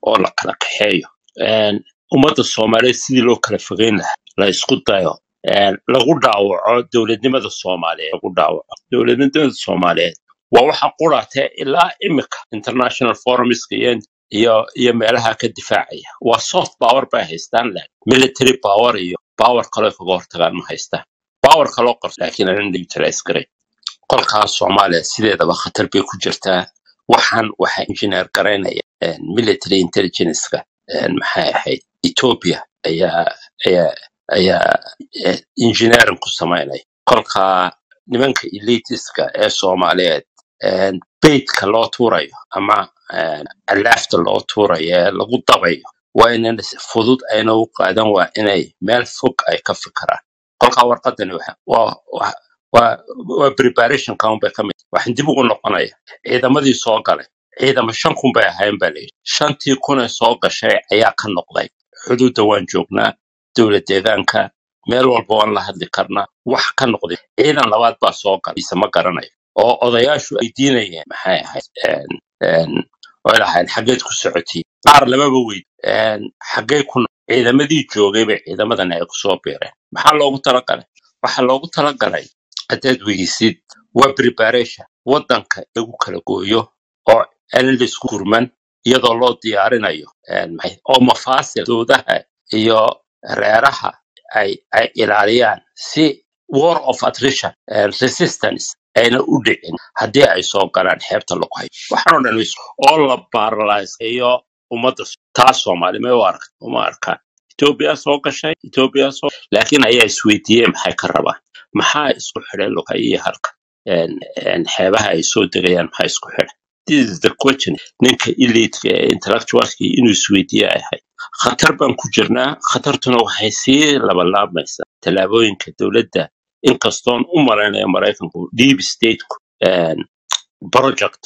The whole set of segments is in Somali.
oo la kala kaxeeyo Een, ummadda soomaaliyeed sidii loo kala fogeyn lahaa la isku dayo Een, lagu dhaawaco dowladnimada soomaaliyeed lagu dhaawaco dowladnimada soomaaliyeed waa waxa quraatee ilaa imika international forumska iyo iyo iyo meelaha ka difaacaya waa soft power bay haystaan laakiin military power iyo power kaloo kaga hortagaan ma haystaan power kaloo qarso laakiin aanan utilize garay kolkaas soomaaliya sideedaba khatar bay ku jirtaa waxaan waxaa engineer garaynaya een, military intelligence-ka een, maxay ahayd ethiopia ayaa ayaa ayaa eh, engineering ku samaynaya kolkaa nimanka elitiska ee soomaaliyeed een, beydka loo tuurayo ama een, alaafta loo tuurayo ee lagu dabayo waa inan si fudud ayna u qaadan waa inay meel fog ay ka fikiraan kolkaa warqadani waxa- waa waa waa waa preparation kan bay ka mid waxaan dib ugu noqonaya ciidamadii soo galay ciidamo shan kun bay ahayn baa layidhi shantii kun ee soo gashay ayaa ka noqday xuduudda waan joognaa dowlad deegaanka meel walba waan la hadli karnaa wax ka noqday ciidan labaad baa soo galay ise ma garanayo oo odayaashu ay diinayeen maxay ahayd een, een, way lahayn xaggeed ku socotiin qaar lamaba weyd een, xaggee ku no- ciidamadii joogay bay ciidamadan ay kusoo biireen maxaa loogu talagalay waxaa loogu talagalay haddaad weydisid waa preparation waddanka lagu kala gooyo oo aan laisku gurman iyadoo loo diyaarinayo een, maxay- oo mafaasil doodaha iyo reeraha ay ay ilaaliyaan si war of attrition and resistance ayna u dhicin haddii ay soo galaan xeebta lagu hayo waxaan oo dhan is- oo la baaralaiseeyo ummadda S- taas soomaali may u arka uma arkaan etoobiya soo gashay etoobiya soo laakiin ayaa isweydiiyey maxay ka rabaan maxaa isku xidhay lughay iyo halka een, een, xeebaha ay soo degayaan maxaa isku xidhay this is the question ninka elitka ee intellectualki inuu isweydiiye ay ahayd khatar baan ku jirnaa khatartuna waxay sii labanlaabmaysaa tallaabooyinka dowladda inkastoon u malaynaya maraykanku deep stateku een, project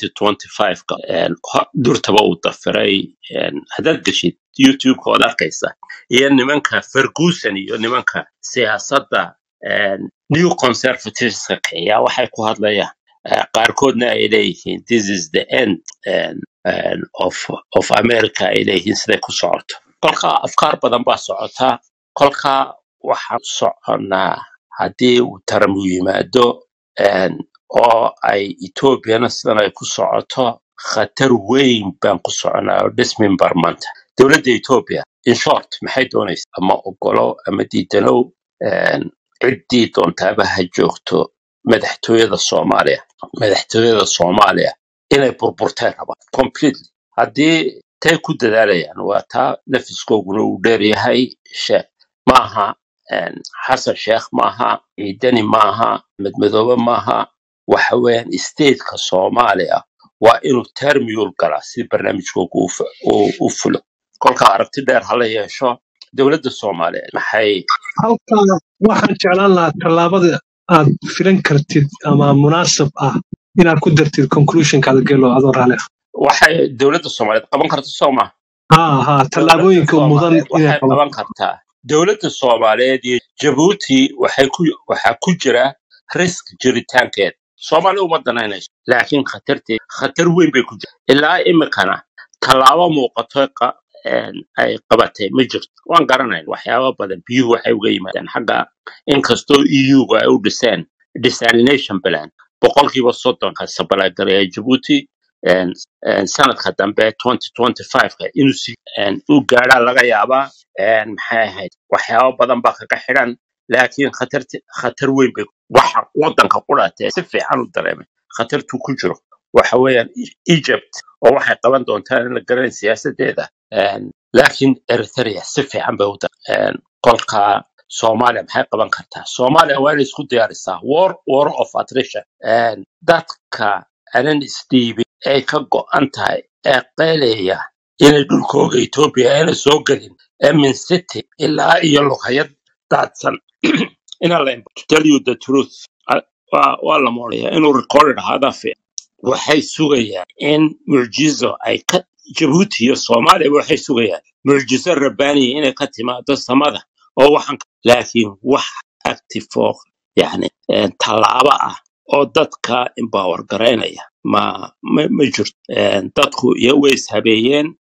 2025ka een, ho- durtaba uu dafiray een, haddaad geshid youtube-ka waad arkaysaa iyo nimanka ferguson iyo nimanka siyaasadda een, new conservativeska kiciya waxay ku hadlayaan Eh, qaarkoodna ay leeyihiin this is the end een, een, of, of america ay leeyihiin siday ku socoto kolka afkaar badan baa socotaa kolka waxaan soconnaa haddii uu taram u yimaado een, oo ay etoobiyana sidan ay ku socoto khatar weyn baan ku soconaa oo dhismin barmanta dowladda etoobiya in short maxay doonaysaa ama ogolo ama diidanow een, ciddii doontaaba ha joogto madaxtooyada soomaaliya madaxtooyada soomaaliya inay burburtay rabaan completely haddii tay ku dadaalayaan waa taa nafiskooguna uu dheeryahay she maaha een, xasan sheekh maaha ciidani maaha madmadoobe maaha waxa weeyaan stateka soomaaliya waa inuu termiyul galaa si barnaamijkoogu u fu- u- u fulo kolka aragti dheer hala yeesho dowladda soomaaliyeed maxay halkaa waxaan jeclaan lahaa tallaabada aad filan kartid ama munaasab ah inaad ku dartid conclusionkaada gelo adoo raali ah waxay dowladda soomaaliyeed qaban karta soo maha haa haa dowladda tallaabooyinka mudan soomaaliyeed inay waxay qabato qaban kartaa dowladda soomaaliyeed iyo jabuuti waxay ku waxaa ku jira risk jiritaankeeda soomaali uma danaynayso laakiin khatarteed khatar weyn bay ku jirta ilaa imikana tallaabo muuqato qa- een, ay qabatay ma jirto waan garanayn waxyaaba badan biyuhu waxay uga yimaadeen xagga inkastoo eu-ga ay u dhiseen desalination plan boqolkiiba soddonka sabalaagareeya jabuuti een, een, sanadka dambe 2025ka inuu si een, u gaadhaa laga yaabaa een, maxay ahayd waxyaabo badan baa kaga xidhan laakiin khatarti khatar weyn bay waxa wadanka qudhaatee si fiican u dareemay khatartuu ku jiro waxa weeyaan E- egypt oo waxay qaban doontaa in la garanay siyaasadeeda Een, laakiin eritrea si fiican bay u dar een, kolka soomaaliya maxay qaban kartaa soomaaliya waa inay isku diyaarisaa war war of attrition Een, dadka anan isdhiibin ay ka go'an tahay ee qeelaya inay dhulkooga etoobiya ayna soo gelin emin city ilaa iyo luqayad daadsan inaa la to tell you the truth a- waa waa la moodaya inuu recorded ahaada fiican waxay sugayaan in mucjizo ay ka jabuuti iyo soomaaliya waxay sugayaan mucjizo rabbaaniya inay ka timaado samada oo waxaan laakiin wax active oo yani eh, tallaabo ah oo dadka empower garaynaya ma ma, ma jirto Eh, dadku iyo way ishabeeyeen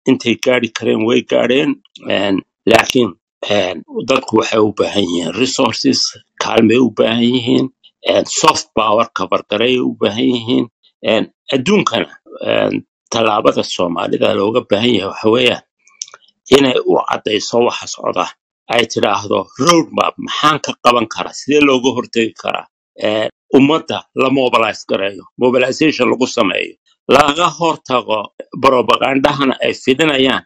intay gaari kareen way gaadheen Een, laakiin een, dadku waxay u baahan yihiin resources kaalmay u baahan yihiin een, soft power kabargaray u baahan yihiin een, adduunkana een, tallaabada soomaalida looga baahan yahay waxa weeyaan inay u caddayso waxa socda ay tidhaahdo roadmap maxaan ka qaban karaa sidee looga hortegi karaa Ee, ummadda la mobilize gareeyo mobilization lagu sameeyo laga hortago propagandahana ay fidinayaan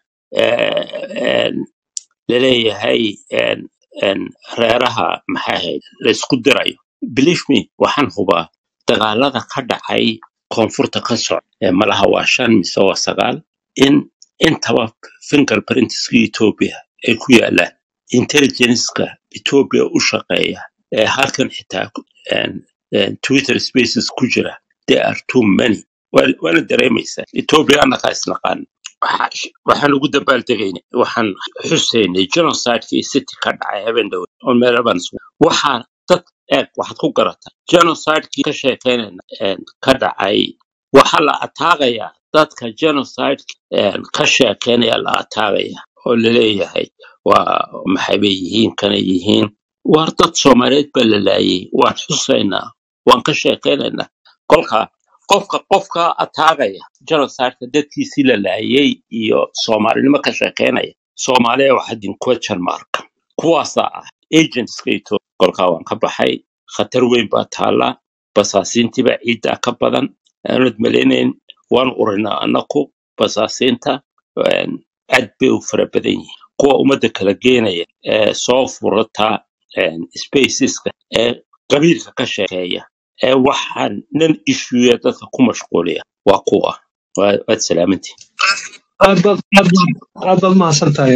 ee, een, laleeyahay een, een, reeraha maxay ahayd laysku dirayo believe me waxaan hubaa dagaalada ka dhacay koonfurta ka socda ee malaha waa shan mise waa sagaal in intaba fingerprintska ethiopia ay ku yaalaan intelligenceka ethiopia u shaqeeya ee halkan xitaa ku- een, een, twitter spaces ku jira there are too many Waa- waana dareemaysaa ethiopia annagaa isnaqaan Waxa- waxaan ugu dabaaldegayna waxaan xusaynay genocidekii city ka dhacay habeen dhowe oo meelaban waxaa dad eeg waxaad ku garataa genocidekii ka sheekeynayna een, ka dhacay waxaa la ataagayaa dadka genocide een, ka sheekeynaya la ataagaya oo laleeyahay waa maxay bay yihiin kana yihiin waar dad soomaaliyeed baa la laayay waan xusaynaa waan ka sheekeynaynaa kolka qofka qofka ataagaya genocideka dadkiisii la laayay iyo soomaalinimo ka sheekeynaya soomaaliya waxaa din question mark kuwaasaa ah agentska ethiopia kolkaa waan ka baxay khatar weyn baa taala basaasiintiibaa ciiddaa ka badan aanad malaynayn waan urinaa anaku basaasiinta een, aad bay u fara badan yihiin kuwa ummadda kala geenaya ee soo furata een, spaceska ee qabiilka ka sheekeeya ee waxaan nan issueya dadka ku mashquuliya waa kuwa Waa- waad salaamantihin aad baad aad baad aad baad mahadsan tahay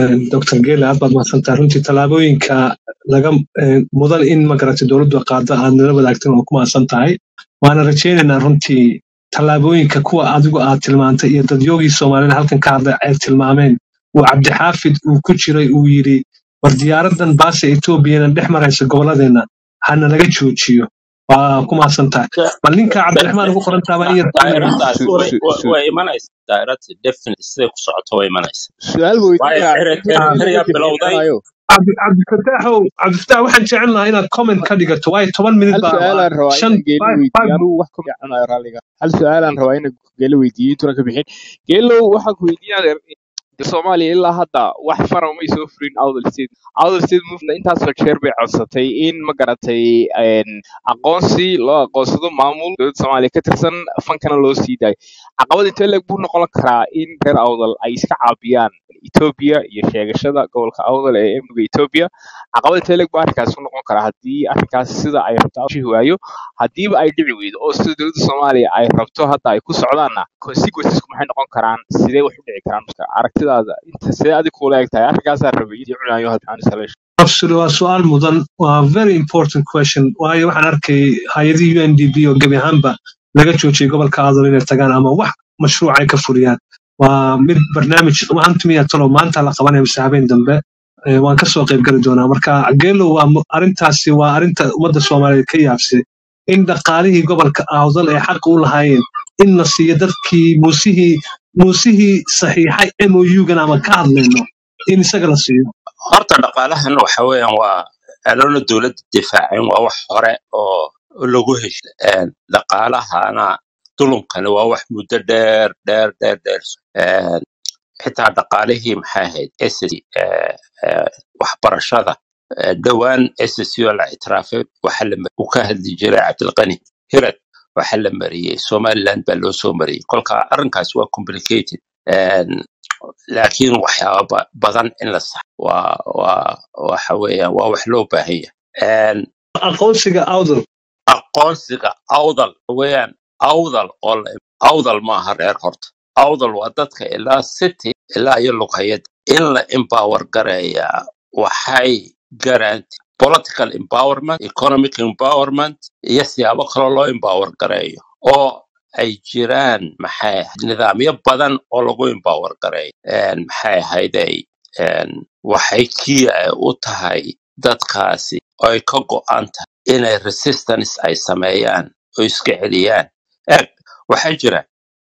dr gele aad baad mahadsan tahay runtii tallaabooyinka laga eh, mudan in magarata dowladdu qaado aad nala wadaagtan waa ku mahadsan tahay waana rajaynaynaa runtii tallaabooyinka kuwa adigu aad tilmaantay iyo dadyoogii soomaalida halkan ka hadlay ay tilmaameen uu cabdixaafid uu ku jiray uu yidhi war diyaaradan baasa etoobiyana dhex maraysa goboladeenna hana laga joojiyo waa ku mahadsan tahay bal ninka cabdiraxmaan ugu qoran taaba in yar daa'iradaas su- way su- way- su- way imanaysa daa'irada definitely siday ku socoto way imanaysa su-aal waayo weydiinaya ere- inta ah, eritrea laga bilowday bixinayo cabdi cabdifataaxow cabdifataax waxaan jecel lahaa inaad comment ka dhigato waayo toban minut hal baa waa su-aalaan rabaa shan inaan geelo five weydiiyo five anugu wax ka fiicanayo raalliga hal su-aalaan rabaa inaan geelo weydiiyo intuuna ka bixin geelow waxaan ku weydiinaya soomaaliya ilaa hadda wax fara umay soo furin outdal state outdal state movement intaasoo jeer bay codsatay in ma garatay een, aqoonsi loo aqoonsado maamul dowladda soomaaliya ka tirsan fankana loo sii daayo caqabad intee leeg buu noqon karaa in reer awdal ay iska caabiyaan etoobiya iyo sheegashada gobolka awdal ee amniga etoobiya caqabad intee leeg buu arrinkaas u noqon karaa haddii arrinkaas sida ay rabto shihi waayo haddiiba ay dhici weydo oo sida dowladda soomaaliya ay rabto hadda ay ku socdaanna consequencesku maxay noqon karaan sidee wax u dhici karaan marka aragtidaada inta sidee adig kuula eg tahay arrinkaasaa rabay iyo cunayo hadda installation absolutely waa su-aal mudan waa very important question waayo waxaan arkay hay-adihii u n d b oo gebi ahaanba laga joojiyay gobolka adal inay tagaan ama wax mashruuc ay ka fuliyaan waa mid barnaamij maantamiya talo maanta la qabanaya mise habeen dambe Eh, waan kasoo qayb gali doonaa marka geelo waa mu- arrintaasi waa arrinta ummadda soomaaliyeed ka yaabsay in dhaqaalihii gobolka awdal ay xaq u lahaayeen in la siiyo dadkii muusihii muusihii saxiixay mou-gan ama ka hadlayno in isaga la siiyo horta dhaqaalahan waxa weeyaan waa aloona dowladda difaacin waa wax hore oo oo lagu hesho Een, dhaqaalahana dulumkani waa wax muddo dheer dheer dheer dheer Een, xitaa dhaqaalihii maxay ahayd SSC, ee, ee, waxbarashada ee, dhowaan SSC oo la ictiraafay waxa la mar- uu ka hadli jiray cabdilqani hirad waxa la mariyey somaliland baa loo soo mariyey kolka arrinkaas waa complicated Een, laakiin waxyaaba ba- badan in la sax waa waa waxa weeyaan waa wax loo baahan yahay Een, aqoonsiga awdal aqoonsiga awdal weeyaan awdal oo la awdal maaha reer horta awdal waa dadka ilaa city ilaa iyo lughayad in la empower gareeyaa waxay garanti political empowerment economic empowerment iyo siyaabo kaloo loo empower gareeyo oo ay jiraan maxay ahayd nidaamyo badan oo lagu empower gareeyo Een, maxay ahayday een, waxay kii u tahay dadkaasi oo ay ka go'an tahay inay resistance ay sameeyaan oo iska celiyaan eeg waxaa jira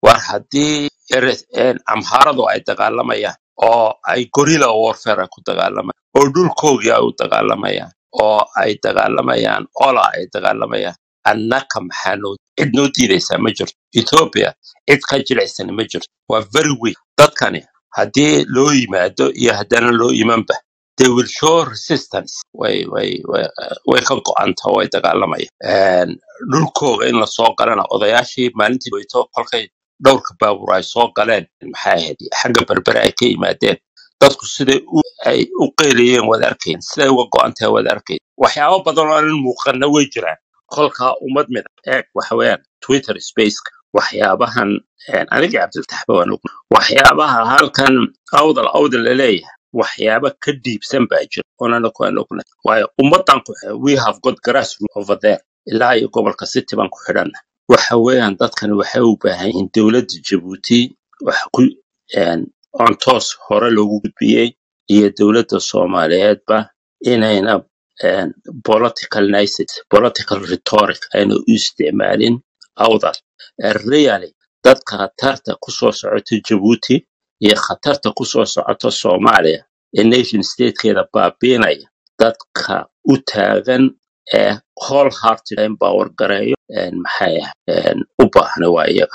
war haddii ere- een, amhaaradu ay dagaalamayaan oo ay gorilla warfare ku dagaalamayaan oo dhulkoogii ay u dagaalamayaan oo ay dagaalamayaan ola ay dagaalamayaan annaka maxaa noo cid noo diidaysaa ma jirto ethiopia cid ka jilaysana ma jirto waa very weak dadkani haddii loo yimaado iyo haddana loo imanba they will show resistance way way way way ka go-anta way dagaalamayaan dhulkooga in lasoo galana odayaashii maalintii weyto kolkay dhowrka baabuur ay soo galeen maxay ahayd xagga berbere ay ka yimaadeen dadku siday u ay u qeyrayeen waad arkayn siday uga go-antahay waad arkayn waxyaabo badan oo aanan muuqanna way jiraan kolkaa ummad mid eeg waxa weeyaan twitter spaceka waxyaabahan een, aniga cabdiltaxba waan og waxyaabaha halkan awdal awdal laleeyahay waxyaaba ka dhiibsan baa jira oonana ku aan ognahay waayo ummadan ku xidhan we have got grassroots over there ilaa iyo gobolka city baan ku xidhanna waxa weeyaan dadkani waxay u baahan yihiin dowladda jabuuti waxa ku een, on toos hore loogu gudbiyey iyo dowladda soomaaliyeedba inayna een, political nicety political rhetoric ayna u isticmaalin awdal Eh, really dadka khatarta kusoo socota jabuuti iyo khatarta kusoo socota soomaaliya ee nation statekeeda baabiinaya dadka u taagan ee whole hearted empower gareeyo een, maxay ah een, u baahna waa iyaga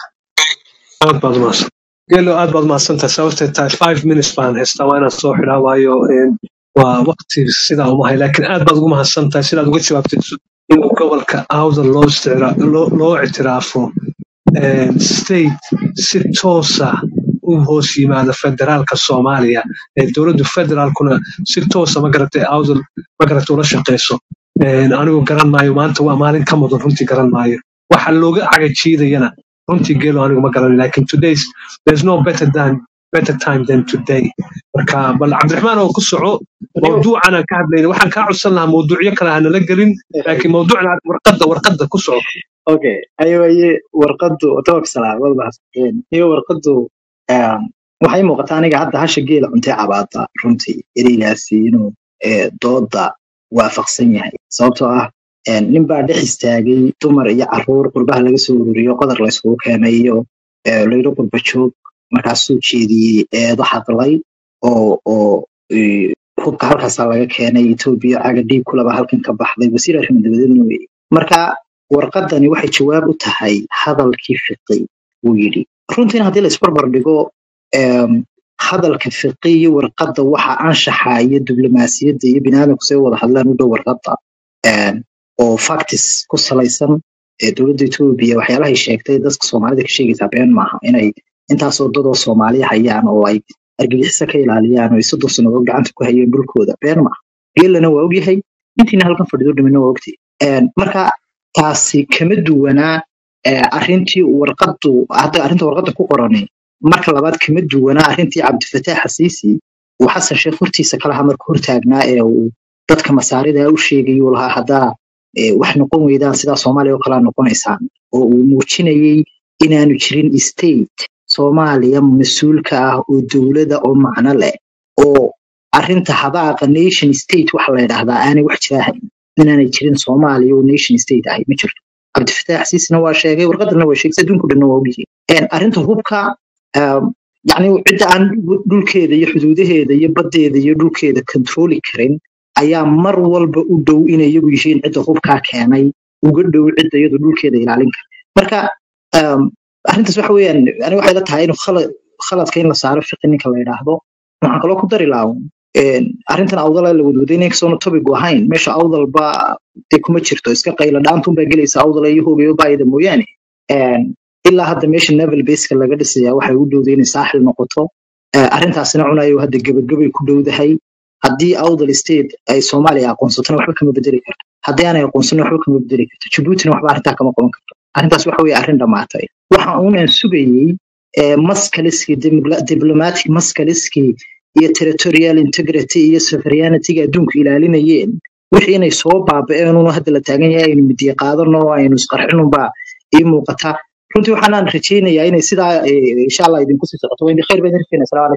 aad baad umahadsan gelo aad baad umahadsantahay sababtay tahay five minutes baan haystaa waa inaan soo xidhaa waayo een, waa waqti sidaa umahay laakiin aad baad ugu mahadsantahay sidaad uga jawaabtay in gobolka awdal loo isticra- loo loo ictiraafo een, state si toosa u hoos yimaada federaalka soomaaliya ee dowladdu federaalkuna si toosa magaratay awdal magarata ula shaqeyso Een, anigu garan maayo maanta waa maalin ka mudan runtii garan maayo waxa looga cagajiidayana runtii geelo anigu ma garanay lakin today's there's no better than better time than today marka bal cabdiraxmaan oo ku soco mawduucan aan ka hadlayna waxaan kaa codsan lahaa mawduucyo kale hanala gelin laakiin mawduucan warqadda warqadda ku soco okay ayawaye warqadu took salaamad mahadsanteen iyo warqadu um, waxay muuqataa aniga hadda hasha geela cuntay cabaada runtii ereygaasi inuu eh, dooda waafaqsan yahay sababtoo ah eh, nin baa dhex istaagay dumar iyo caruur qurbaha laga soo ururiyo qodar la isugu keenay iyo eh, laylo qurba joog markaasuu jeediyey eedo hadlay oo oo eh, hubka halkaasaa laga keenay etoobiya caga dhiig kulaba halkan ka baxday wasiir arrimo dabadeedna weye marka warqadani waxay jawaab u tahay hadalkii fiqi uu yidhi runtiina haddii la isbarbar dhigo em, hadalka fiqi iyo warqadda waxa anshaxa iyo diblomaasiyadda iyo biniaadamku say u wada hadlaan u dhow warqadda em, oo factis ku salaysan ee dowladda etoobiya waxyaalahay sheegtay dadka soomaalida ka sheegaysaa been maaha inay intaasoo dadoo soomaaliya hayaan oo ay argagixiso ka ilaaliyaan oo ay soddon sannadood gacanta ku hayeen dhulkooda been maaha geelana waa ogyahay intiina halkan fadhido dhimina waa ogtay Em, marka taasi kama duwanaa eh, arrintii warqaddu hadda arrinta warqadda ku qorani marka labaad kama duwanaa arrintii cabdifataax xasiisi uu xasan sheekh hortiisa kalaha marka hortaagnaa ee uu dadka masaarida u sheegay uu lahaa haddaa eh, wax noqon weydaan sidaa soomaaliya oo kalaa noqonaysaan oo uu muujinayay inaanu jirin state soomaaliya mas-uulka ah oo dowlada oo macno leh oo arrinta hadaaqa nation state waxa la yidhaahdaa aanay wax jiraahayn inaanay jirin soomaaliya oo nation state ahay ma jirto cabdifataax siisna waa sheegay warqadana waa sheegay adduunku dhanna waa ogyihiin Een, arrinta hubka um, yacni cidda aan dhulkeeda iyo xuduudaheeda iyo baddeeda iyo dhulkeeda kontrooli karin ayaa mar walba u dhow inay iyagu yihiin cidda hubkaa keenay uga dhow cidda iyadu dhulkeeda ilaalin kara marka um, arrintaas waxa weeyaan aniga waxay la tahay inuu khala- khaladka in la saaro fiqi ninka la yidhaahdo waxaan kaloo ku dari lahaa een, arrintan awdala la wadwaday inaykasoona topigu ahayn meesha awdalba dee kuma jirto iska qayla dhaantunbaa gelaysa awdala iyo hoogayo baayida mooyaane Een, ilaa hadda meesha naval baseka laga dhisaya waxay u dhowday inay saaxil noqoto Eh, arrintaasina cunayo hadda gebagabay ku dhowdahay haddii awdal state ay soomaaliya aqoonsatona waxba kama bedeli karto haddii aanay aqoonsanin waxba kama bedeli karto jabuutina waxba arrintaa kama qaban karto arrintaas waxa weye arrin dhammaatay waxa uunaan sugayey eh, maskaliskii dimla- diplomatic maskaliskii iyo territorial integrity iyo sovereigntyga adduunku ilaalinayeen wixii inay soo baaba'een unu hadda la taagan yahay aynu midiya qaadano aynu isqarxinunbaa ii muuqata runtii waxaanaan rajaynayaa inay sidaa eh, insha allah idinku sii socoto waa khayr baan idin rajaynaya salaam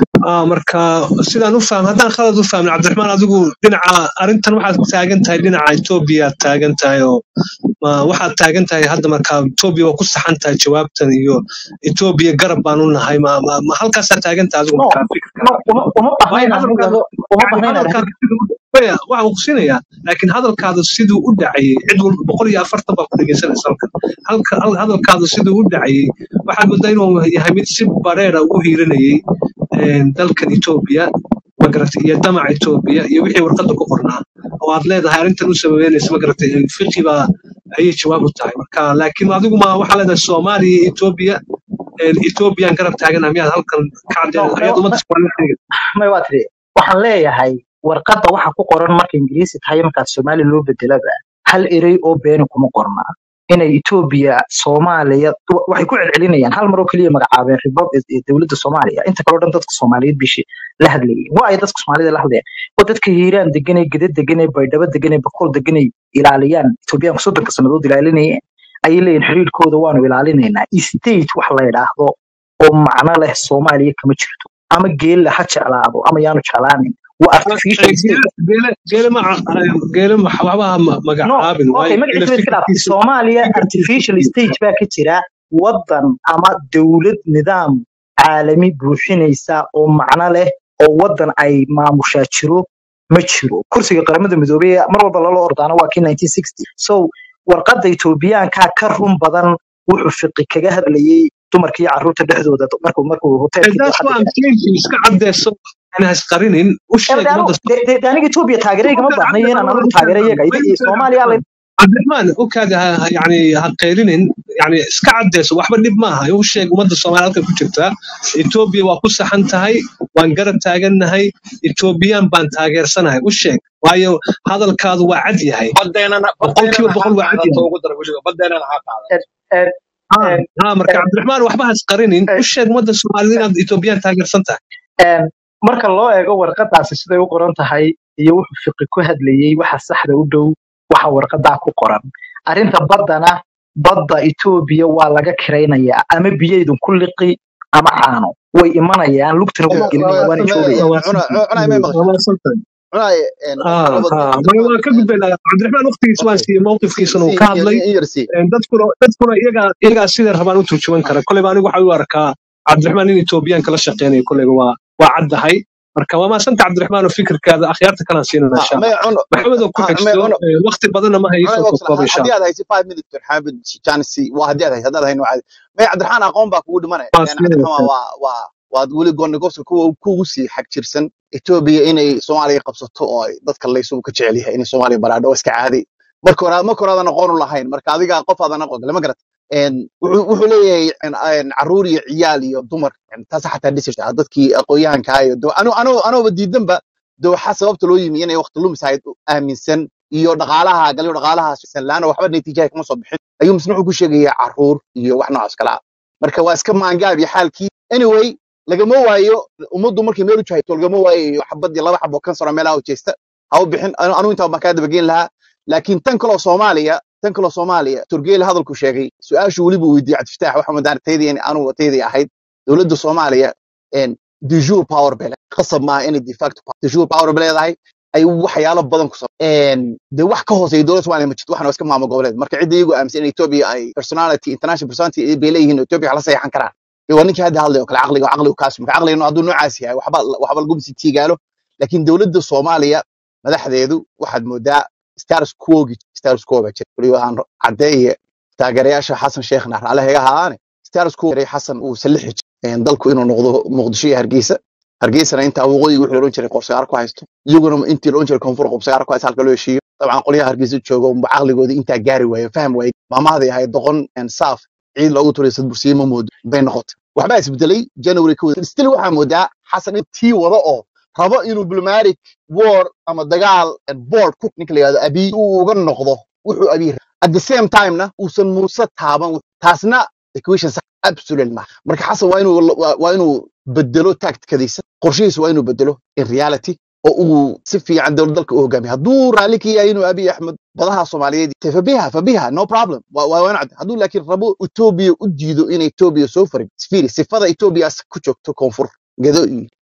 Ah, marka sidaan u fahmay haddaan khalad u fahmin cabdiraxmaan adigu dhinaca arrintan waxaad taagan tahay dhinaca etoobiya aad taagan tahay oo ma waxaad taagan tahay hadda marka etoobiya waa ku saxan tahay jawaabtan iyo etoobiya garab baan u nahay ma, ma, ma halkaasaa taagan tahay adigu no marka fikirka no uma uma waayo baahnayn hadalkaada anigu uma yani baahnayn hadalkaada arrin siduu maya waxaan ku siinayaa laakiin hadalkaada siduu u dhacayay cid walba boqol iyo afartan baa ku dhegeysanaysa halkan halka hal- hadalkaada siduu u dhacayay waxaad moodaa inuu yahay mid si bareera ugu hiiranayay een, dalkan etoobiya magarata iyo damaca etoobiya iyo wixii warqadda ku qornaa oo aad leedahay arrintan u sababeynaysa magarata fiqi baa ayay jawaab u tahay marka laakiin adigu ma waxaa leedahay soomaaliya iyo etoobiya een, etoobiyaan garab taaganaha miyaad halkan ka no caddeyn no ayaad ummadda ma soomaaliyeed sheegay may waa tiri waxaan leeyahay warqadda waxa ku qoran marka ingiriisi tahay markaad soomaali loo bedelaba hal erey oo beeni kuma qorna inay etoobiya soomaaliya wa- waxay ku celcelinayaan hal mar oo keliya magacaabeen ribad ee dowladda soomaaliya inta kaleo dhan dadka soomaaliyeed bishi la hadlayay waa ay dadka soomaalida la hadlayaan oo dadka hiiraan deganay geda deganay baydhabo deganay bakool deganay ilaaliyaan etoobiyaanku soddonka sannadood ilaalinayeen ayay leeyihin xiriirkooda waanu ilaalinaynaa state wax la yidhaahdo oo macno leh soomaaliya kama jirto ama geelle ha jeclaado ama yaanu jeclaanin waa artificial state geele geele ma geele ma waxba ha ma- no magacaabin okay waayo geele magaciisa iska dhaaf fikirkiisa soomaaliya fikirkiisa artificial stage baa ka jira wadan ama dowlad nidaam caalami buuxinaysa oo macno leh oo wadan ay maamushaa jiro ma jiro kursiga qaramada midoobey ee mar walba lala ordaana waa kii 1960 so warqadda etoobiyaankaa ka run badan wuxuu fiqi kaga hadlayay dumarka iyo carruurta dhexdooda markuu markuu hoteelkii that's dooxada why I'm galay saying iska cadeyso aan hasqarinin u sheeg aniga ummadda aniga etoobiya taageero igama Ukaada baahnayo inaan cabdiraxmaan anigu ukaada taageero iyaga ma Idi- soomaaliya la cabdiraxmaan ukaada ha ha- yani ha qaylinin yani iska cadeyso waxba dhib maaha u sheeg ummadda soomaaliya halkan ku jirta etoobiya waa ku saxan tahay waan garab taagannahay etoobiyaan baan taageersanahay u sheeg waayo hadalkaadu waa cad yahay badeennana boqolkiiba badeennana ha boqol waa cad qaadato yahay ugu dar weliba badeennana ha qaadato Eh, eh, ha eh, ha marka eh, cabdiraxmaan waxba hasqarinin eh, u sheeg ummadda soomaaliyed inaad etoobiyaan taageersan tahay Een, marka loo eego warqadaasi siday u qoran tahay iyo wuxuu fiqi ku hadlayey waxa saxda u dhow waxa warqadaa ku qoran arrinta baddana badda etoobiya waa laga kiraynayaa ama biyaydun ku liqi ama caano way imanayaan lugtana way Uma- gelinayaan waana ma- joogayaan waa cuna waasantahay cuna may maqashay waa waasantahay cuna een, ha laba ha maya cabdiraxmaan waan ka gudbaynaa cabdiraxmaan waqtigiisa waan okay siiyey mowqifkiisana uu si ka in hadlay in yar si Een, dadkuna dadkuna iyagaa iyagaa siday rabaan u turjuman kara koleyba anigu waxa u arkaa cabdiraxmaan in etoobiyaanka la shaqeynayo koleyba waa waa caddahay marka waa maasanta cabdiraxmaan oo fikirkaada akhyaarta kalaan siinana ha insha may allah cuno maxamed oo ku ha may xigso cuno ee, waqti badanna ma hayo cuna soo waqti koobkooba insha haddii allah aad haysid five minutes xaabid janisi waa haddii aad haysid haddaad hayn waxaad may cabdiraxmaan aqoon baa kugu dhimanaya waa een cabdiraxmaan siinaysaa waa waa waad weli goonigoobsa kuwa kugu sii xag jirsan etoobiya inay soomaaliya qabsato oo ay dadka laysugu ka jecel yahay inay soomaaliya baraadho waa iska caadi marka hore marka hore aadan aqoon u lahayn marka adiga qof aadan aqoon lama garat een wuxuu wuxuu leeyahay een een caruur iyo ciyaal iyo dumar een taas xataa dhisirta dadkii aqoonyahanka iyo do anu anu anuba diidanba dooxa sababta loo yimi inay waqti lumis ahayd u aaminsan iyo dhaqaalaha galiyo dhaqaalaha sanlaana waxba natiijaha kama soo bixin ayuu misna wuxuu ku sheegayaa caruur iyo wax noocaas kala ah marka waa iska maangaab iyo xaalkii anyway lagama waayo ummaddu markay meel u jahayto lagama waayo xabad iyo laba xabo kansaro meelaha u jeesta ha u bixin anu anu intaa baan kaa dabageyn lahaa laakiin tan kaloo soomaaliya tan kaloo soomaaliya turgeele hadalku sheegay su-aashu weliba weydiiyey cabdifataax waxa madaan taydii in anu taydii ahayd dowladda soomaaliya een de jour power bay leedahay qasab maaha inay de facto power- de jour power bay leedahay ay waxyaalo badan ku sameeyeen de wax ka hooseeya dowladda soomaaliya ma jirto waxna waa iska maamul goboleed marka cidda iyagu aaminsan in ethiopia ay personality international personality bay leeyihiin oo ethiopia wax la saxeexan karaan dee waa ninkii hadda hadlay oo kale caqliga caqligu kaas marka caqligana hadduu noocaas yahay waxba waxba lagu misi tiigaalo laakiin dowladda soomaaliya madaxdeedu waxaad moodaa status quogi status quo baa jira weliba aan caddeeye taageerayaasha xasan sheekhna raale hega ahaane status quo yaray xasan uu salixi jiray dalku inuu noqdo muqdisho iyo hargeysa hargeysana intaa waqooyi wixii loodhan jiray qorsagaar ku haysto iyaguna intii loodhan jiray koonfur qorsagaar ku haysto halka loo heshiiyo dabcan qolyaha hargeysa jooga unba caqligoodii intaa gaari waaye fahm waaye maamahday ahayd doqon and saaf ciid loogu turay sadbursiye ma moodo bay noqotay waxbaa isbedelay january kowda still waxaa moodaa xasan in tii wada oo rabo inuu diplomatic war ama dagaal and board cook ninka la yihahdo abiy uu uga noqdo wuxuu abiy rabay. at the same time na uusan muuse taaban taasna equation sax absolutely ma marka xasan waa inuu waa waa inuu bedelo tacticadiisa qorshihiisa waa inuu bedelo in reality oo uu si fiican dowlad dalka u hogaamiyo hadduu raalli ka yahay inuu abiy axmed badaha soomaaliyeed te fabiha fabiha no problem waa waa wanacd hadduu laakiin rabo etoobiya u diido in etoobiya soo farin sfiri sifada etoobiya ku joogto koonfur gedo iyo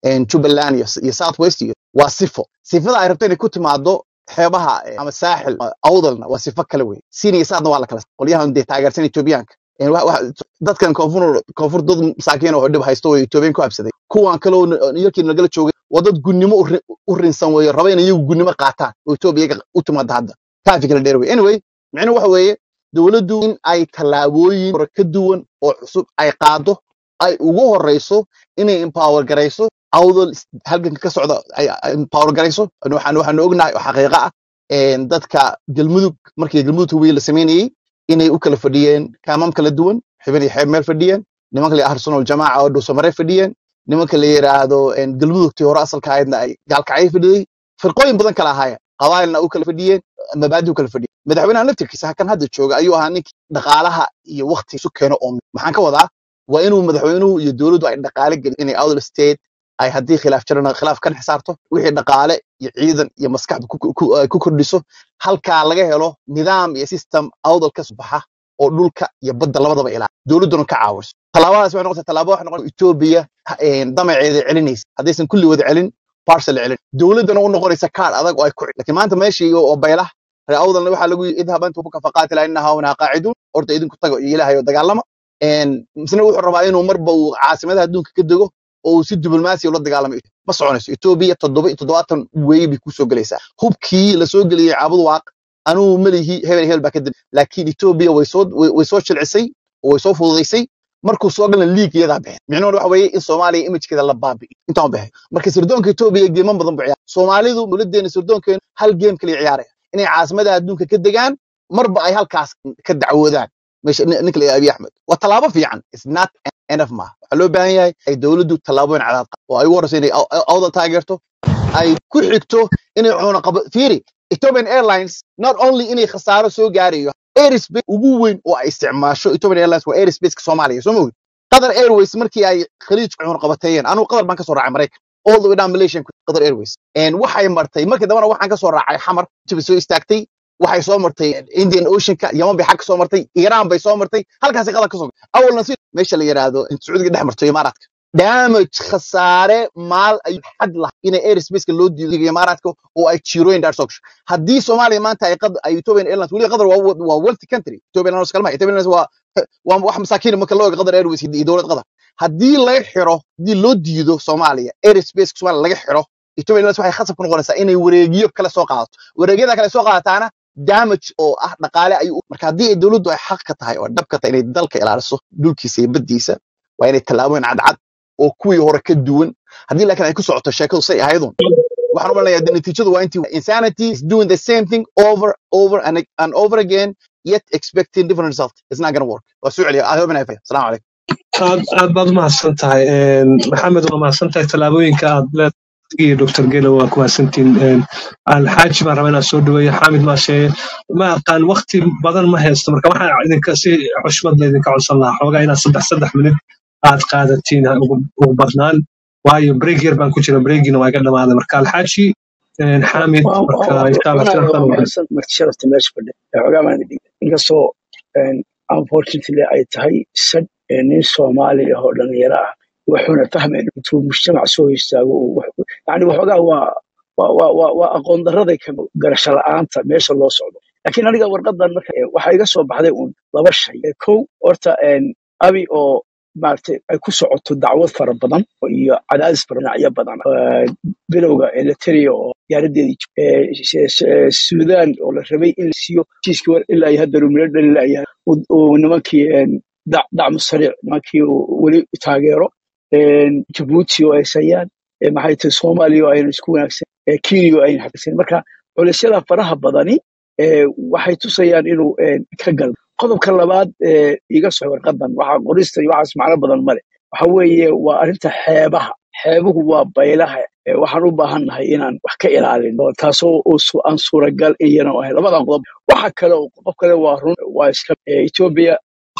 een, jubbaland iyo iyo south west iyo waa sifo sifada ay rabto inay ku timaado xeebaha eh, ama saaxil ama awdalna waa sifo kale wey siin iyo saadna waa la kala qolyahan dee taageersan etoobiyaanka Een, wa- wa- dadkan koonfur koonfur dad masaakiin oo dhib haysto oo etoobiyan ku habsaday kuwan kale oo iyakii nagala joogay waa dad gunnimo u ri- u rinsan weeye raba inay iyagu gunnimo qaataan oo etoobiya iyaga u timaada hadda kaafi kala dheer wey anyway micnuhu waxa weeye dowladdu in ay tallaabooyin hore ka duwan oo cusub ay qaado ay ugu horeyso inay empower garayso awdal is- halganka ka socda ay ay empower garayso waxaan waxaan ognahay oo xaqiiqo ah een, dadka galmudug markii galmudug hubiye la sameynayey inay u kala fadhiyeen kaamam kala duwan xibin iyo xeeb meel fadhiyeen nimanka la yidhaahdo arsenal jamaaca oo dhuusamare fadhiyeen nimanka la yidhaahdo een, galmudugtii hore asalka ahaydna ay gaalkacyo fadhiyey firqooyin badan kala ahaayeen qabaa'ilna u kala fadhiyeen mabaadi u kala fadhiyeen madaxweynaha laftirkiisa kan hadda jooga ayuu ahaa ninkii dhaqaalaha iyo waqti isu keeno oo maxaan ka wadaa waa inuu madaxweynuhu iyo dowladdu ay dhaqaale gelin inay outer state ay haddii khilaaf jirana khilaaf kan xisaarto wixii dhaqaale iyo ciidan iyo maskaxda ku, ku, ay ku kordhiso halkaa laga helo nidaam iyo system awdal ka soo baxa oo dhulka iyo badda labadaba ilaa dowladduna ka caawiso tallaabadaas waxay noqotay tallaabo waxay noqotay etoobiya ha- een, damaceeda celinaysa haddaysan kulli wada celin parcel celin dowladdana u noqonaysa kaar adag oo ay ku laakiin maanta meeshii oo baylah reer awdalna waxaa lagu yidhi idhab antum ka faqaatila inna hauna qaaciduun horta idinku tago iyo ilaahay oo dagaalama Een, misna wuxuu rabaa inuu marba uu caasimadaha adduunka ka dego oo uu si diblomaasi ula dagaalamo ma soconayso etoobiya toddoba iyo toddobaatan weey bay kusoo gelaysaa hubkii la soo geliyey caabud waaq anugu melihi hebel hebel baa ka dib laakiin etoobiya way soo way way soo jilcisay oo way soo fududaysay markuu soo galan liig iyadaa bixin micnuhuna waxa weeye in soomaaliya imijkeeda la baabi'iyo intaan bixin marka sirdoonka etoobiya geeman badan buu ciyaara soomaalidu dowladeena sirdoonkeenu hal geem kaliya ciyaaraya inay caasimadaha adduunka ka degaan marba ay halkaas ka dacwoodaan meesha nin- ninka la yidhahdo abiy axmed waa tallaabo fiican is not enough ma waxaa loo baahan yahay ay dowladdu tallaabooyin cadaad qaado oo ay ugu horeyso inay aw- aw- awdal taageerto ay ku xigto inay cuno qabo fiiri Ethiopian Airlines not only inay khasaaro soo gaarayo airspace ugu weyn oo ay isticmaasho Ethiopian Airlines waa airspace-ka Soomaaliya soo mogi Qatar Airways markii ay khaliijka cuno qabateeyeen anigu Qatar baan ka soo raacay Mareykan all the way down Malaysia ku Qatar Airways and waxay martay markii dambana waxaan ka soo raacay xamar tibi soo istaagtay waxay soo martay Indian Ocean-ka Yaman bay xag ka soo martay Iran bay soo martay halkaas Qatar ka soo awalna si meesha la yiraahdo in Sacuudiga dhex marto Imaaraadka damage khasaare maal ay xad lah inay airspace-ka loo diiday Imaaraadka oo ay jiirooyin daar soo gasho haddii Soomaaliya maanta ay qad ay Ethiopian Airlines wali qadar waa waa wealthy country Ethiopian Airlines kalma Ethiopian Airlines waa waa wax masaakiin marka loo eego qadar Airways iyo dowlad qadar haddii laga xiro haddii loo diido Soomaaliya airspace Soomaaliya laga xiro Ethiopian Airlines waxay khasab ku noqonaysaa inay wareegyo kale soo qaadato wareegyada kale soo qaadataana damage oo ah dhaqaale ayuu marka haddii ay dowladdu ay xaq ka tahay oo dhab ka tahay inay dalka ilaaliso dhulkiisa iyo baddiisa waa inay tallaabooyin cadcad oo kuwii hore ka duwan haddii laakiin ay ku socoto sheekadu say ahaydun waxaan u malinayaa de natiijadu waa intii insanity is doing the same thing over over and, and over again yet expecting different result it's not gonna work waa soo celiya i hope and i fail assalamu alaikum aad aad baad umahadsan tahay Een, maxamed waa mahadsan tahay tallaabooyinka aad leedahay iyo dr gelo waa ku mahadsantihiin alxaaji baan rabaa inaan soo dhaweeyo xaamid maashe ma aqaan waqti badan ma haysto marka waxaan idinka si xushmad la idinka codsan lahaa xoogaa inaad saddex saddex minut aad qaadatiin ha ugu ugu badnaan waayo break yar baan ku jira breakina waa iga dhamaaday marka alxaaji een, xaamid marka insha allah wana shiraftan waa u mahadsan marti sharafta meesha fadhiya xoogaa baan idin inkastoo een, unfortunately ay tahay sad ee nin soomaali ah oo dhalinyaro ah wuxuuna fahmayn intuu mujtamac soo istaago uu wax- yani waxoogaa waa waa waa waa waa aqoon daraday ka garasho la'aanta meesha loo socdo laakiin aniga warqadan marka eh, waxaa iga soo baxday uun laba shay Eh, kow horta een, abi oo maaragtay ay ku socoto dacwad fara badan iyo cadaadis fara dhinacyo badan Eh, bilowga eliteria oo diyaaradeedii jib- eh, s- s- suudaan oo la rabay in la siiyo heshiiskii war ilaa iyo hadda rumilo dhalilayahay uu nimankii een, dac- dacmu sariic nimankii uu weli taageero een, jabuuti oo ay sayaan eh, maxay tahay soomaaliya oo aynu isku wanaagsan eh, kenya oo aynu xaqisan marka culisyada faraha badani eh, waxay tusayaan inuu een, ka gal qodobka labaad ee iga soo warqadan waxaa qorista iyo waxaas macno badan male waxa weeye waa arrinta xeebaha xeebuhu waa baylaha ee waxaan u baahannahay inaan wax ka ilaalin oo taasoo oo su- aan suuragal iyana ahayn labadan qodob waxa kale oo qodob kale waa run waa iska ee, etoobiya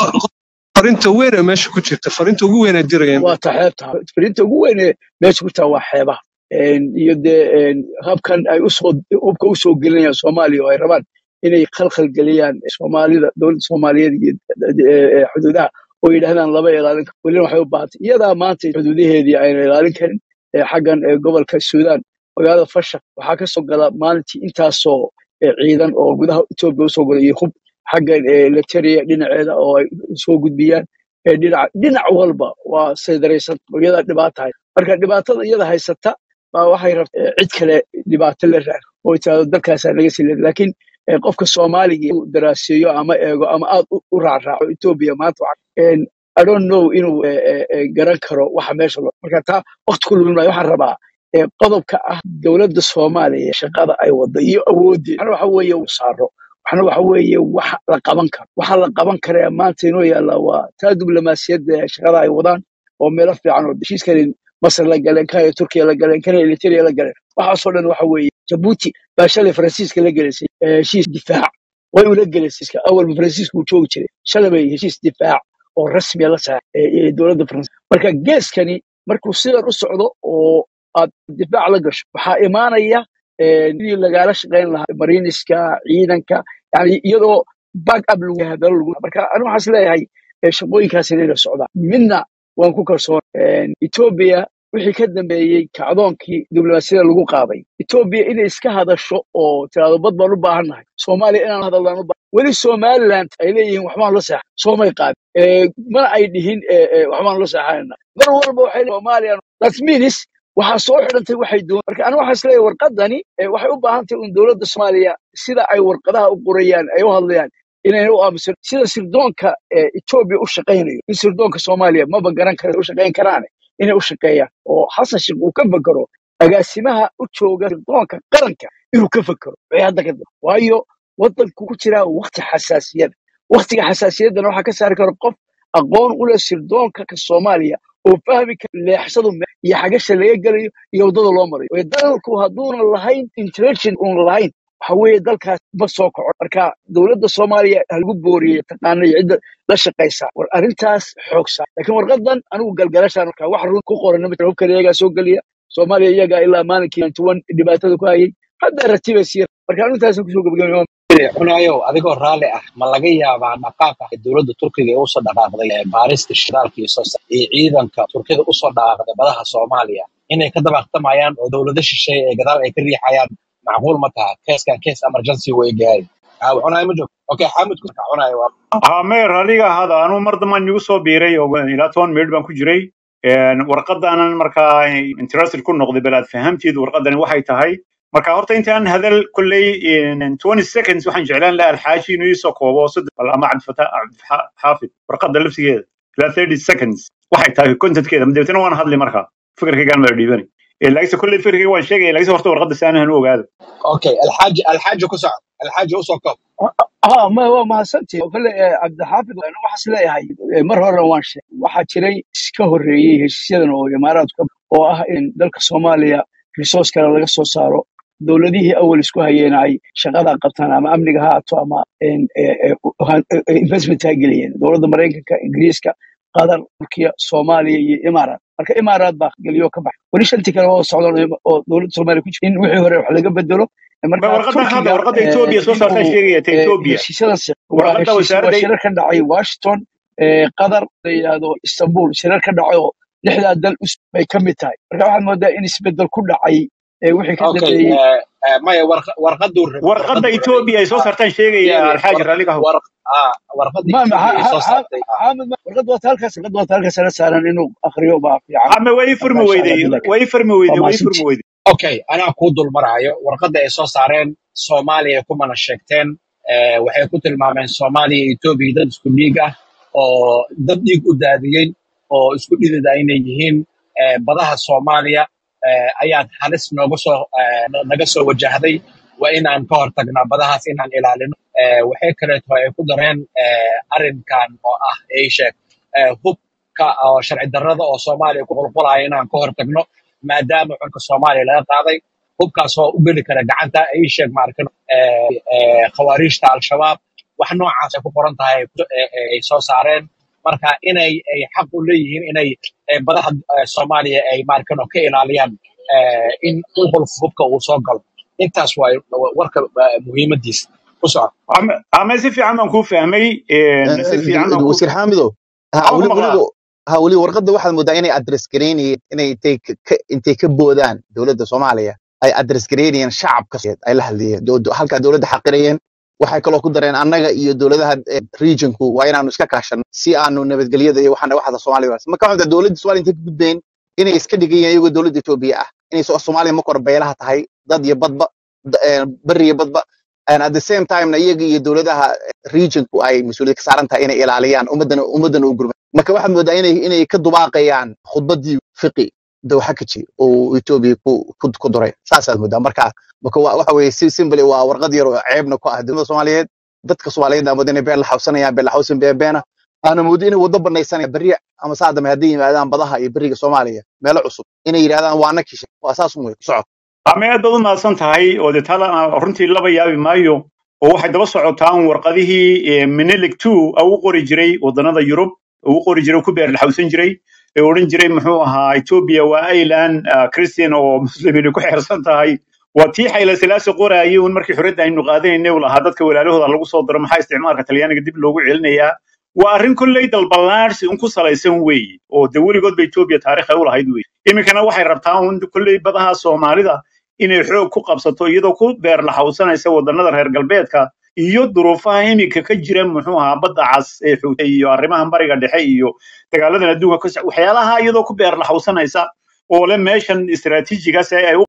farinta weyn ee meesha ku jirta farinta ugu weyn ee dirayeen waa ta xeebta fariinta ugu weyn ee meesha ku taa waa xeebaha Een, iyo dee een, habkan ay usoo hubka usoo gelinayaan soomaaliya oo ay rabaan inay khalkhal geliyaan soomaalida dowladda soomaaliyeed iyo eh, eh, xuduudaha oo yidhahdaan laba ilaalin karo welina waxay u baahantay iyadaa maanta xuduudaheedii ayna ilaalin karin ee xaggan ee gobolka suudaan magaalada fashaq waxaa ka soo gala maalintii intaasoo ee ciidan oo gudaha etoobiya usoo gala iyo hub xaggan ee lateria dhinaceeda oo ay soo gudbiyaan ee dhinac dhinac walba waa saydaraysan iyada dhibaata hay marka dhibaatada iyada haysata baa waxay rabta ee cid kale dhibaato la raar oo itaado dalkaasaa laga sii leedahay laakiin ee qofka soomaaliga uu daraaseeyo ama eego ama aad u u raacraaco etoobiya maanta waxa- een, I don't know inuu eh, eh, eh, garan karo waxa meesha loo marka taa waqti ku lumin maayo waxaan rabaa ee qodobka ah dowladda soomaaliya shaqada ay wada iyo awooddeeda waxna waxa weeye uu saaro waxna waxa weeye wax la qaban karo waxa la qaban kara ee maanta inoo yaalla waa taa diblomaasiyadda ee shaqada ay wadaan oo meelo fiican oo heshiiskani masar la galeen kan iyo turkiya la galeen kan iyo eritrea la galeen waxaasoo dhan waxa weeye jabuuti baa shalay faransiiska la gelaysay ee heshiis difaac way ula gelaysay awalba faransiiska uu joogi jiray shalay bay heshiis difaac oo rasmiya la saar ee dowladda faransiiska marka geeskani markuu sidan u socdo oo aad difaac la gasho waxaa imaanaya eh, sidii lagaala shaqayn lahaa mariniska ciidanka yani iyadoo back up lagu yahay hadalo lagu marka anigu waxaan is leeyahay eh, shaqooyinkaas inay socdaan midna waan ku kalsoon etoobiya wixii ka dambeeyey kacdoonkii diblomaasiyada lagu qaaday etoobiya inay iska hadasho oo tiraahdo bad baan u baahannahay soomaaliya inaan hadallaan u baahan weli somaliland ay leeyihiin waxbaan la seexa soomay qaadin Eh, mana ay dhihin eh, eh, waxbaan la seexanayna mar walba waxay leeyihin soomaaliya that means waxaa soo xidhantay waxay doon marka aniga waxaan isleeyahay warqadani eh, waxay u baahan tahay un dowladda soomaaliya sida ay warqadaha u qorayaan ay u hadlayaan inayna u aamusan sida sirdoonka eh, etoobiya u shaqaynayo in sirdoonka soomaaliya maba garan kara u shaqayn karaane inay u shaqeeyaan oo xasan sheekh uu ka fekero agaasimaha u jooga sirdoonka qaranka inuu ka fekero wixii hadda ka dambe waayo wadanku ku jiraa waqti xasaasiyada waqtiga xasaasiyaddana waxaa ka saari kara qof aqoon u leh sirdoonka ka soomaaliya oo fahmi kara leexsadu me iyo xagasha laga gelayo iyo waddada loo marayo waayo dalku hadduunan lahayn intelligent uun lahayn waxa weeye dalkaas ma soo kaco marka dowladda soomaaliya ha lagu booriyey taqaana iyo cidda la shaqaysa war arrintaas xoogsa laakiin warqadan anigu galgalashaan marka wax run ku qoran ma jiro hubkan iyagaa soo geliya soomaaliya iyagaa ilaa maalinkii tuwan dhibaatada ku hayay hadda ratibay sii marka anigu intaasaan kusoo gabagabay cunayow adigoo raalli ah ma laga yaabaa dhaqaaqa dowladda turkiga ee usoo dhaqaaqday ee baarista shidaalka iyo soo sa- iyo ciidanka turkida usoo dhaqaaqday badaha soomaaliya inay ka dabaqtamayaan oo dowlado shisheeye ee gadaal ay ka riixayaan macquul ma taha keeskan kees emergency way gaari cunayo ma joogto okay xamid ku cunayo waa haa meer adiga hada anuu mar dambaan igu soo biiray oo ilaa toban minute baan ku jiray Een, warqadaanan markaa interested ku noqday bal aad fahamteed warqadani waxay tahay marka horta intaan hadal kolley in 20 seconds waxaan jeclaan lahaa alxaaji inuu iisoo koobo saddex bal ama cabdifata cabdixaafid warqada laftigeeda ilaa 30 seconds waxay tahay contentkeeda dabeetana waan hadli markaa fikirkaygaan mala dhiibani Eh, laakiinse kolley fikirkayga waan sheegaya laakiinse horta warqada si aanan u ogaado okay alxaaji alxaaji ku soco alxaaji usoo koob ها ما هو ما سنتي كل عبد الحافظ انا waxaas leeyahay mar hore waan sheegay waxaa jiray iska horeeyey heshiisyadan oo imaaraadka oo ah in dalka Soomaaliya resource kale laga soo saaro dowladihii awal isku hayeen ay shaqada qabtaan ama amniga ha ahaato ama in investment ha geliyeen dowladda Mareykanka Ingiriiska Qatar Turkiya Soomaaliya iyo Imaaraat marka Imaaraat baa geliyo ka baxay wali shantii kale oo socdaan oo dowladda Soomaaliya ku jirta in wixii hore wax laga bedelo ma marka warqadan hadda Turkiga warqada eh, etoobiya soo in saartaa uu sheegaya ta eh, etoobiya heshiisyadan si- waa warqada heshiis waa wasaaradda shirar ka dhacay washington eh, qatar la yidhaahdo istanbul shirar ka dhacay oo lixdaa dal us bay ka mid tahay marka waxaad moodaa in isbedel ku dhacay eh, wixii ka okay dambeeyey eh, eh, maya warqa- warqaduu rabay warqada warqaduu rabay etoobiya ay soo ah, saartaan sheegaya fiiri alxaaji war raalliga war ah, warqada ma ma etoobiya ay ha- soo ha- saartay ah, xaamid ma- warqad waata halkaas warqad waata halkaas ala saaran inuu akhriyo baa fiican ama way marka furmi insha allah weyday bilaa way furmi waa weyday way mahadsanti furmi weyday okay anaa kuu dul maraayo warqadda ay soo saareen soomaaliya kumana sheegteen eh, waxay ku tilmaameen soomaaliya iyo etoobiya dad isku dhiig ah oo dad dhiig u daadiyey oo isku dhidida inay yihiin eh, badaha soomaaliya eh, ayaad halis nooga soo eh, na- naga soo wajahday waa inaan ka hortagnaa badahaas inaan ilaalino Eh, waxay kaleeto ay ku dareen eh, arrinkan oo ah ay sheeg eh, hubka oo sharci darrada oo soomaaliya ku qulqulaya inaan ka hortagno maadaama xulka soomaaliya laga qaaday hubkaas oo u geli kara gacanta ay sheeg maarkan khawaariijta al-shabaab wax noocaas ay ku qoran tahay eh, eh, ay soo saareen marka inay ay xaq u leeyihiin inay eh, badaha eh, soomaaliya ay maarkan ka ilaaliyaan eh, in qulqulka hubka uu soo galo intaas waa warka eh, muhiimadiisa ku soco ama ama si fiican baan kuu fahmay een, si fiican baan ku wasiir xaamidow ha maxaa ku weli maqlaa weliba ha weli warqadda waxaad moodaa inay address gareynayeen inay intay ka ka- intay ka boodaan dowladda soomaaliya ay address gareynayeen shacabka Soomaaliyeed ay la hadlayeen Do- do- halkaa dowladda xaqirayeen waxay kaloo ku dareen annaga iyo dowladaha eh, regionku waa inaanu iska kaashan si aanu nabadgelyada iyo waxana waxda soomaaliya wanaagsan marka waxaa dowladda soomaaliya intay ka gudbeen inay iska dhigayeen iyagoo dowladda etoobiya ah inay so- soomaaliya marka hore beelaha tahay dad iyo badba da- eh, bari iyo badba and at the same time na iyaga iyo dowladaha regionku ay mas-uuliyad ka saaran tahay inay ilaaliyaan ummadana ummadana u gurma marka waxaad moodaa inay inay ka dubaaqayaan khudbadii fiqi dowxa ka jiri oo etoobiya ku ku ku duray saasaad moodaa marka marka wa- waxa weeye si simple waa warqad yar oo ceebna ku ah dowladda soomaaliyeed dadka soomaaliyeed aa mooda inay been la xawsanayaan been la xawsan been beena aana moodo inay waddo banaysanayaan berri ama saa dambe hadday yimaadaan badaha iyo beriga soomaaliya meelo cusub inay yidhahdaan waa na kishay waa saas un wey ku socod ama aad baad u mahadsan tahay oo dee tala runtii laba yaabi maayo oo waxay daba socotaan warqadihii eh, menelik two u qori jiray wadannada yurub u qori jiray ku beer laxawsan jiray ee odhan jiray muxuu ahaa ethiopia waa island ah, christian oo muslimiin ku xeersan tahay waa tii xayla silaasi qoraayay un markii xorriyadda aynu qaadanaynay uu lahaa dadka walaalahooda lagu soo diro maxaa isticmaalka talyaaniga dib loogu celinayaa waa arrin kolley dalballaadhsi un ku salaysan weeye oo de weligoodba ethiopia taariikh ay u lahayd weeye iminkana waxay rabtaa un kolley badaha soomaalida inay xoog ku qabsato iyadoo ku beer laxawsanaysa wadannada reer galbeedka iyo duruufaha iminka ka jira muxuu ahaa badda cas ee xuutay iyo arrimaha bariga dhexe iyo dagaaladan adduunka ka soc- waxyaalaha iyadoo ku beer laxawsanaysa oo le meeshan istiraatiijigaas ay u